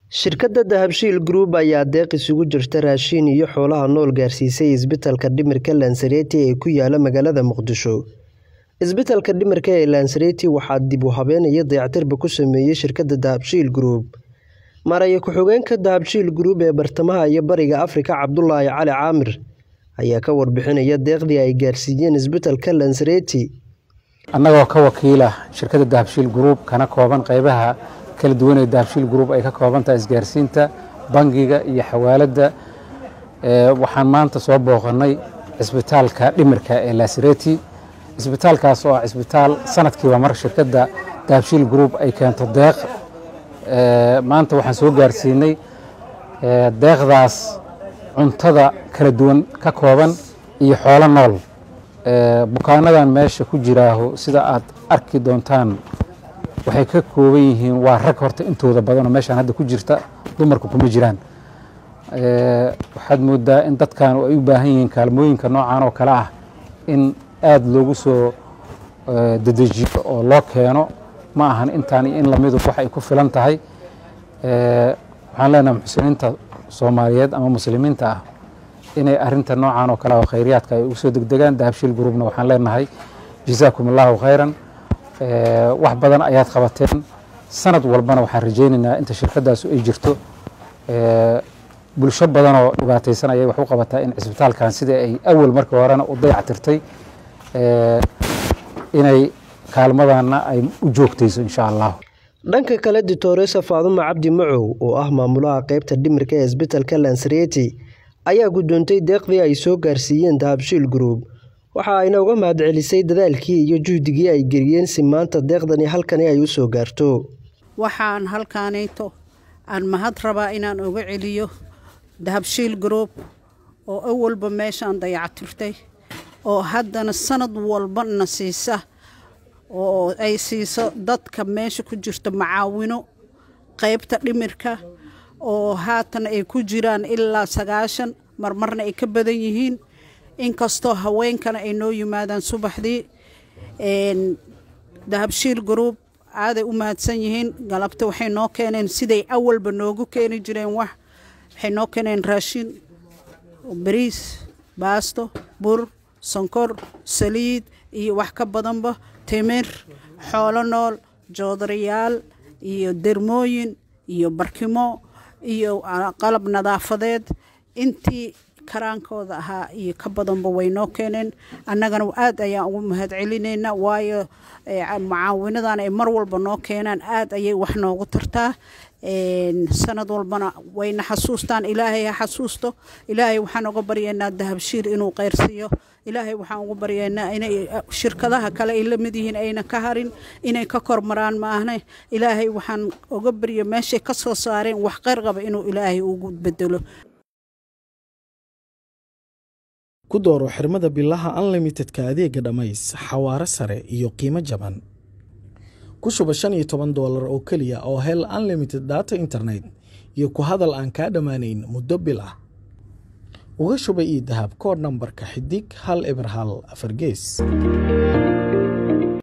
Shirkadda Dahabshiil Group ayaa deeq isugu jirta raashin iyo xoolaha nool gaarsiisay isbitaalka dhimirka Lanserete ee ku yaala magaalada Muqdisho. Isbitaalka dhimirka ee Lanserete waxaa dib u habeyn iyo dayactirba ku sameeyay shirkadda Dahabshiil Group. Maaraye ku-xigeenka Dahabshiil Group ee bartamaha iyo bariga Afrika Cabdulaahi Cali Caamir ayaa ka warbixinaya deeqdii ay gaarsiiyeen isbitaalka Lanserete. annagoo ka wakiila shirkadda dahabshiil group kana kooban qaybaha kala duwan ee dahabshiil group ay ka kooban tahay isgaarsiinta bangiga iyo xawaaladda ee waxaan maanta soo booqannay cisbitaalka dhimirka ee lasireti cisbitaalkaas oo ah cisbitaal sanadkiiba mar shirkadda dahabshiil group ay keento deeq ee maanta waxaan soo gaarsiinay ee deeqdaas cuntada kala duwan ka kooban iyo xoolo nool bukaanadan meesha ku jiraaho sida aad arki doontaan waxay ka kooban yihiin waa rag horta intooda badanoo meeshaan hadda ku jirta dumarku kuma jiraan waxaad moodaa in dadkan ay u baahan yihiin kaalmooyinka noocan oo kale ah in aada loogu soo dedejiyo oo loo keeno ma ahan intaan iyo in lamidu wax ay ku filan tahay waxaan leenahay muxsiniinta soomaaliyeed ama muslimiinta ah inay arinta noocan oo kale oo khayriyaadka ay ugu soo degdegaan dahabshiil groupna waxaan leenahay jazaakum allahu khayran wax badan ayaad qabateen sanad walbana waxaan rajaynaynaa inta shirkadaasu ay jirto bulsho badan oo dhibaataysan ayay wax u qabataa in cisbitaalkan sida ay awal markii horena u dayactirtay inay kaalmadana ay u joogtayso insha allah dhanka kale ditoresa faadumo cabdi macow oo ah maamulaha qeybta dhimirka ee isbitaalka Lanserete ayaa guddoontay deeqdii ay soo gaarsiiyeen Dahabshiil Group waxa ayna uga mahadcelisay dadaalkii iyo juhdigii ay geliyeen si maanta deeqdani halkani ay u soo gaarto waxaan halkaanayto aan mahad rabaa inaan uga celiyo Dahabshiil Group oo awalba meeshaan dayactirtay oo haddana sanad walba na siisa oo ay siiso dadka meesha ku jirta macaawino qaybta dhimirka oo haatan ay ku jiraan ilaa sagaashan marmarna ay ka badan yihiin inkastoo haweenkana ay noo yimaadaan subaxdii dahabshiil group aaday u mahadsan yihiin galabta waxay noo keeneen siday awalba noogu keeni jireen wax waxay noo keeneen raashin bariis baasto bur sonkor saliid iyo wax ka badanba timir xoolo nool joodarayaal iyo dermooyin iyo barkimo iyo qalab nadaafadeed intii karaankooda ahaa iyo ka badanba way noo keeneen annagana aad ayaan ugu mahad celinaynaa waayo mucaawinadan ay mar walba noo keenaan aad ayay wax noogu tartaa sanad walbana wayna xasuustaan ilaahay ha xasuusto ilaahay waxaan uga baryaynaa dahabshiir inuu qayrsiiyo ilaahay waxaan ugu baryaynaa inay shirkadaha kale ay la mid yihiin ayna ka harin inay ka kormaraan maahne ilaahay waxaan uga barya meeshay ka soo saareen wax qayr qaba inuu ilaahay ugu bedelo ku dooro xirmada bilaha unlimitedka adeega dhammays xawaare sare iyo qiimo jaban ku shuba shan iyo toban doolar oo keliya oo hel unlimited data internet iyo ku hadal aan kaa dhammaanayn muddo bil ah uga shuba io dahab koodh nambarka xidig hal eber hal afar gees